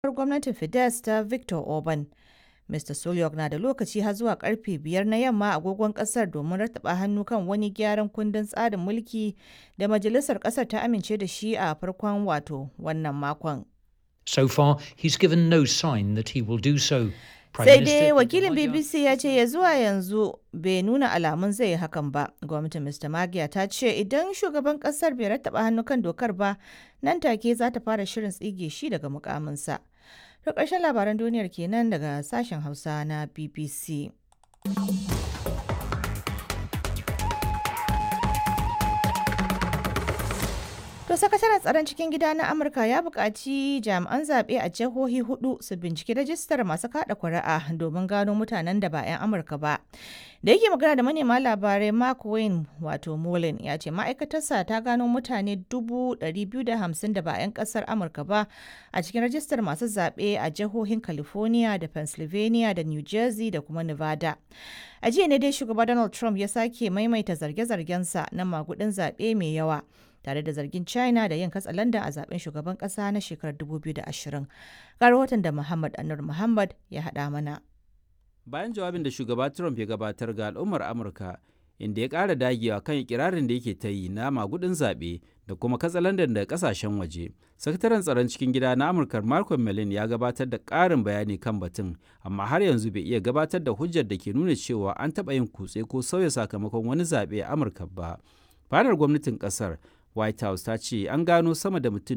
gwamnatin Fidesz ta Victor Orban. Mr. Sulyok na da lokaci har zuwa karfe biyar na yamma agogon kasar domin rattaba hannu kan wani gyaran kundin tsarin mulki da majalisar kasar ta amince da shi a farkon wato wannan makon. So far, he's given no sign that he will do so. Prime Sai Minister dai Vijay wakilin Mallya- BBC ya ce ya zuwa yanzu bai nuna alamun zai yi hakan ba. Gwamnatin Mr. Magyar ta ce idan shugaban kasar bai rattaba hannu kan dokar ba nan take za ta fara shirin tsige shi daga mukaminsa. To ƙarshen labaran duniyar kenan daga sashen Hausa na BBC. To sakataren tsaron cikin gida na Amurka ya buƙaci jami'an zaɓe a jihohi hudu su binciki rajistar masu kaɗa kuri'a domin gano mutanen da ba 'yan Amurka ba. Da yake magana da manema labarai Mark Wayne wato Mullen ya ce ma'aikatarsa ta gano mutane 250 da ba 'yan ƙasar Amurka ba a cikin rajistar masu zaɓe a jihohin California da Pennsylvania da New Jersey da kuma Nevada. A jiya ne dai shugaba Donald Trump ya sake maimaita zarge-zargensa na magudin zaɓe mai yawa. tare da zargin china da yin katsalanda a zaben shugaban kasa na shekarar 2020 ga rahoton da muhammad anur muhammad ya haɗa mana bayan jawabin da shugaba trump ya gabatar ga al'ummar amurka inda ya ƙara dagewa kan ikirarin da yake ta yi na magudin zaɓe da kuma katsalandan da ƙasashen waje sakataren tsaron cikin gida na amurka marco melin ya gabatar da ƙarin bayani kan batun amma har yanzu bai iya gabatar da hujjar da ke nuna cewa an taɓa yin kutse ko sauya sakamakon wani zaɓe a amurka ba fadar gwamnatin ƙasar White House ta ce an gano sama da mutum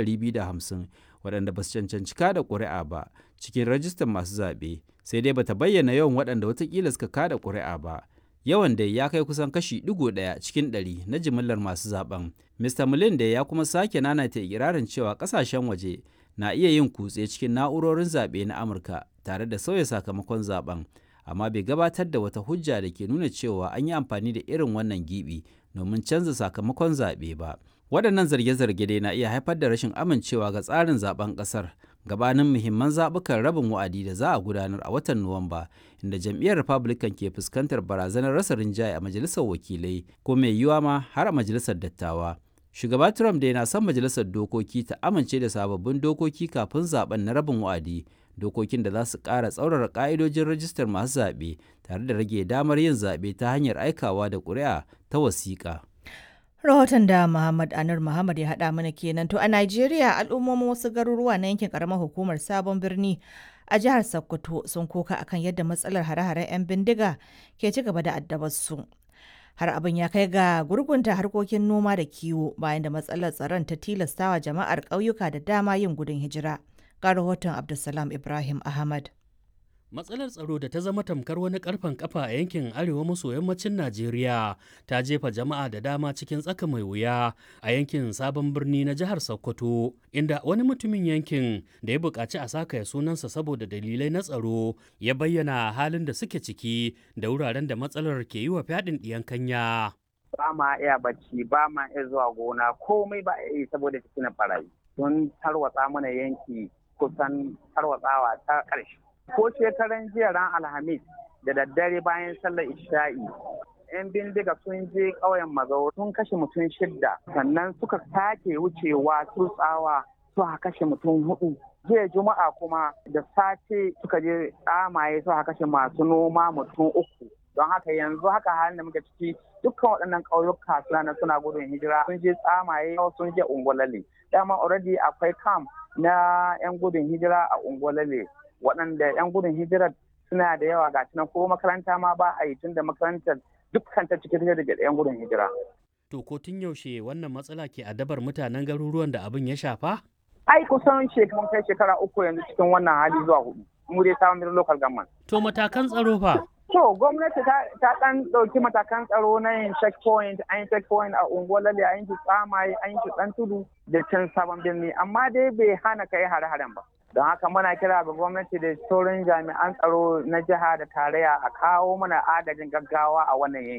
250 waɗanda ba su cancanci kada ƙuri'a ba cikin rajistar masu zaɓe sai dai bata bayyana yawan waɗanda watakila suka kada ƙuri'a ba. Yawan dai ya kai kusan kashi ɗigo ɗaya cikin ɗari na jimillar masu zaɓen. Mr. Mullen da ya kuma sake nanata ikirarin cewa ƙasashen waje na iya yin kutse cikin na'urorin zaɓe na Amurka tare da sauya sakamakon zaɓen. amma bai gabatar da wata hujja da ke nuna cewa an yi amfani da irin wannan gibi domin canza sakamakon zaɓe ba. Waɗannan zarge-zarge dai na iya haifar da rashin amincewa ga tsarin zaben ƙasar gabanin muhimman zaɓukan rabin wa'adi da za a gudanar a watan Nuwamba, inda jam'iyyar Republican ke fuskantar barazanar rasa rinjaye a majalisar wakilai ko mai yiwuwa ma har a majalisar dattawa. Shugaba Trump dai na son majalisar dokoki ta amince da sababbin dokoki kafin zaben na rabin wa'adi dokokin da za su ƙara tsaurara ƙa'idojin rajistar masu zaɓe tare da rage damar yin zaɓe ta hanyar aikawa da ƙuri'a ta wasiƙa. rahoton da muhammad anur muhammad ya haɗa mana kenan to a najeriya al'ummomin wasu garuruwa na yankin karamar hukumar sabon birni a jihar sokoto sun koka akan yadda matsalar hare-haren 'yan bindiga ke ci gaba da addabar su har abin ya kai ga gurgunta harkokin noma da kiwo bayan da matsalar tsaron ta tilastawa jama'ar ƙauyuka da dama yin gudun hijira ga rahoton Abdulsalam Ibrahim Ahmad. Matsalar tsaro da ta zama tamkar wani karfen kafa a yankin arewa maso yammacin Najeriya ta jefa jama'a da dama cikin tsaka mai wuya a yankin sabon birni na jihar Sokoto, inda wani mutumin yankin da ya buƙaci a saka ya sunansa saboda dalilai na tsaro ya bayyana halin da suke ciki da wuraren da matsalar ke yi wa fyaɗin ɗiyan kanya. Ba ma iya bacci, ba ma iya zuwa gona, komai ba iya yi saboda cikin barayi. Sun tarwatsa mana yanki kusan tarwatsawa ta ƙarshe. Ko shekaran jiya ran Alhamis da daddare bayan sallar Isha'i. 'Yan bindiga sun je ƙauyen Magawo sun kashe mutum shidda sannan suka sake wucewa tsawa suka kashe mutum hudu. Jiya Juma'a kuma da safe suka je tsamaye suka kashe masu noma mutum uku. Don haka yanzu haka halin da muke ciki dukkan waɗannan ƙauyuka suna suna gudun hijira sun je tsamaye sun je ungwalale. Dama already akwai camp na 'yan gudun hijira a ungwalale waɗanda 'yan gudun hijira suna da yawa ga nan ko makaranta ma ba a yi tun da makarantar dukkan ta cikin da 'yan gudun hijira. To ko tun yaushe wannan matsala ke adabar mutanen garuruwan da abin ya shafa? Ai kusan mun kai shekara uku yanzu cikin wannan hali zuwa hudu. Mu dai samun local government. To matakan tsaro fa? To gwamnati ta ɗan ɗauki matakan tsaro na yin checkpoint, an yi checkpoint a Ungwalale, an yi tsamaye, an yi ɗan tudu da can sabon birni, amma dai bai hana kai hare-haren ba. Don haka muna kira ga gwamnati da sauran jami'an tsaro na jiha da tarayya a kawo mana agajin gaggawa a wannan yanki.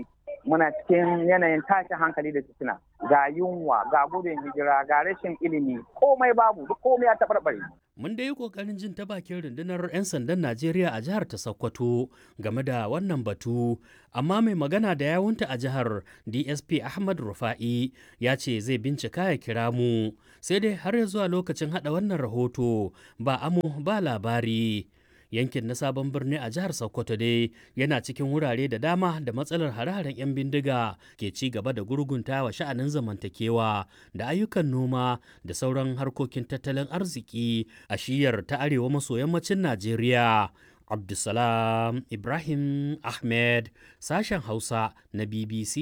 muna cikin yanayin tashin hankali da fitina ga yunwa ga gudun hijira ga rashin ilimi komai babu duk komai ya taɓarɓare Mun dai yi ƙoƙarin jin ta bakin rundunar 'yan sandan Najeriya a jihar ta Sokoto game da wannan batu, amma mai magana da yawunta a jihar DSP Ahmad Rufa'i ya ce zai bincika ya kira mu, sai dai har ya zuwa lokacin haɗa wannan rahoto ba amo ba labari. yankin na sabon birni a jihar sokoto dai yana cikin wurare da dama da matsalar hare-haren 'yan bindiga ke ci gaba da gurgunta wa sha'anin zamantakewa da ayyukan noma da sauran harkokin tattalin arziki a shiyar ta arewa maso yammacin najeriya abdulsalam ibrahim ahmed sashen hausa na bbc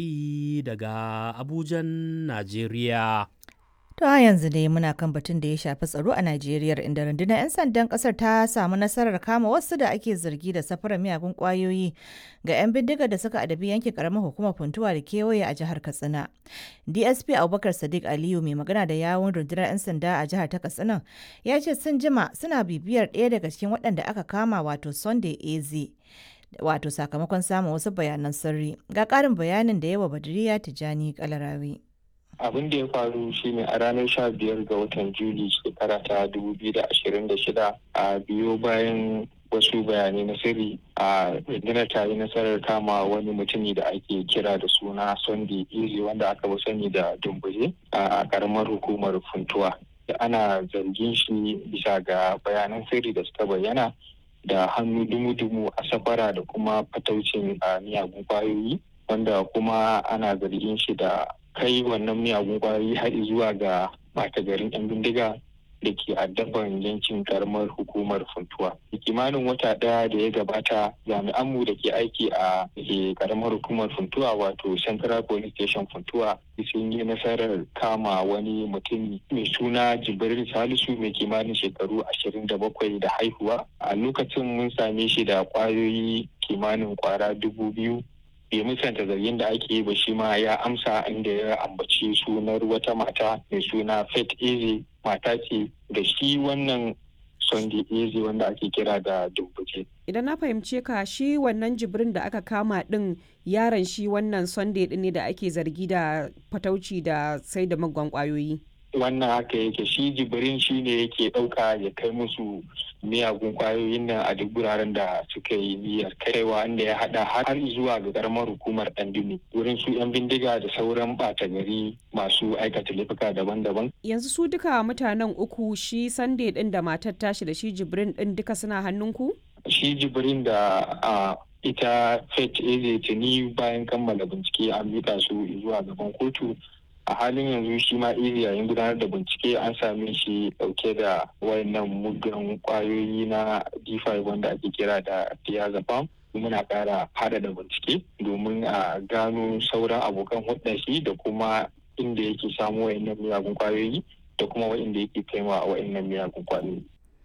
daga abujan najeriya To a yanzu dai muna kan batun da ya shafi tsaro a Najeriya inda rundunar 'yan sandan kasar ta samu nasarar kama wasu da ake zargi da safarar miyagun kwayoyi ga 'yan bindigar da suka adabi yankin karamar hukumar funtuwa da kewaye a jihar Katsina. DSP Abubakar Sadiq Aliyu mai magana da yawun rundunar 'yan sanda a jihar ta Katsina ya ce sun jima suna bibiyar ɗaya daga cikin waɗanda aka kama wato Sunday Eze. Wato sakamakon samun wasu bayanan sirri ga ƙarin bayanin da yawa Badriya Tijjani Kalarawi. abin da ya faru shine a ranar sha biyar ga watan juli shekara ta dubu biyu da ashirin da shida a biyo bayan wasu bayanai na sirri a rundunar ta yi nasarar kama wani mutumi da ake kira da suna sunday iri wanda aka fi sani da dumbuje a karamar hukumar funtuwa da ana zargin shi bisa ga bayanan sirri da suka bayyana da hannu dumu-dumu a safara da kuma fataucin miyagun kwayoyi wanda kuma ana zargin shi da kai wannan miyagun kwayoyi har zuwa ga ɓata garin 'yan bindiga da ke addaban yankin karamar hukumar funtuwa. kimanin wata ɗaya da ya gabata jami'anmu da ke aiki a karamar hukumar funtuwa wato central police station funtuwa sun yi nasarar kama wani mutum mai suna jibril salisu mai kimanin shekaru ashirin da bakwai da haihuwa a lokacin mun same shi da kwayoyi kimanin kwara dubu biyu bai musanta zargin da ake yi ba shi ma ya amsa inda ya ambaci sunar wata mata mai suna Faith Eze mata ce da shi wannan Sunday Eze wanda ake kira da Dumbuke. Idan na fahimce ka shi wannan jibrin da aka kama din yaron shi wannan Sunday din ne da ake zargi da fatauci da sai da magwan kwayoyi. wannan haka yake shi jibrin shi ne yake ɗauka ya kai musu miyagun kwayoyin nan a duk wuraren da suka yi niyyar kaiwa inda ya hada har zuwa ga karamar hukumar dandini wurin su yan bindiga da sauran bata gari masu aikata laifuka daban-daban Yanzu su duka mutanen uku shi Sunday din da matar tashi da shi jibrin din duka suna hannunku? shi jibrin da a ita fet eze tuni bayan kammala bincike an mika su zuwa gaban kotu a halin yanzu shi ma iri yayin gudanar da bincike an same shi dauke da wayannan muggan kwayoyi na d5 wanda ake kira da diazepam muna kara hada da bincike domin a gano sauran abokan hudun shi da kuma inda yake samu wayannan miyagun kwayoyi da kuma wayanda yake kaiwa wayannan miyagun kwayoyi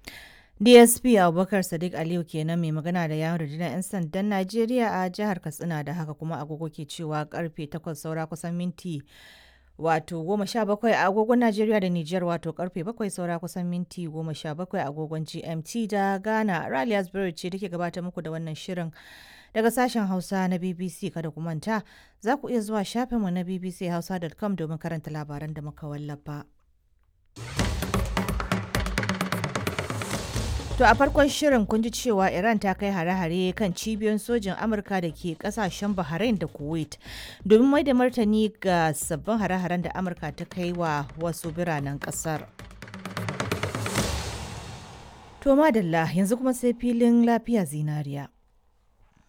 DSP Abubakar Sadiq Aliyu kenan mai magana da yawon rundunar 'yan sandan Najeriya a jihar Katsina da haka kuma agogo ke cewa karfe 8 saura kusan minti wato goma sha bakwai a agogon Najeriya da Nijar wato karfe bakwai saura kusan minti goma sha bakwai a agogon GMT da Ghana. Raliya Spirit ce take gabatar muku da wannan shirin daga sashen Hausa na BBC kada ku manta za ku iya zuwa shafinmu na bbchausa.com domin karanta labaran da muka wallafa. To a farkon shirin kun ji cewa Iran ta kai hare-hare kan cibiyoyin sojin Amurka da ke kasashen Bahrain da Kuwait domin mai da martani ga sabbin hare-haren da Amurka ta kai wa wasu biranen kasar. To madalla yanzu kuma sai filin lafiya zinariya.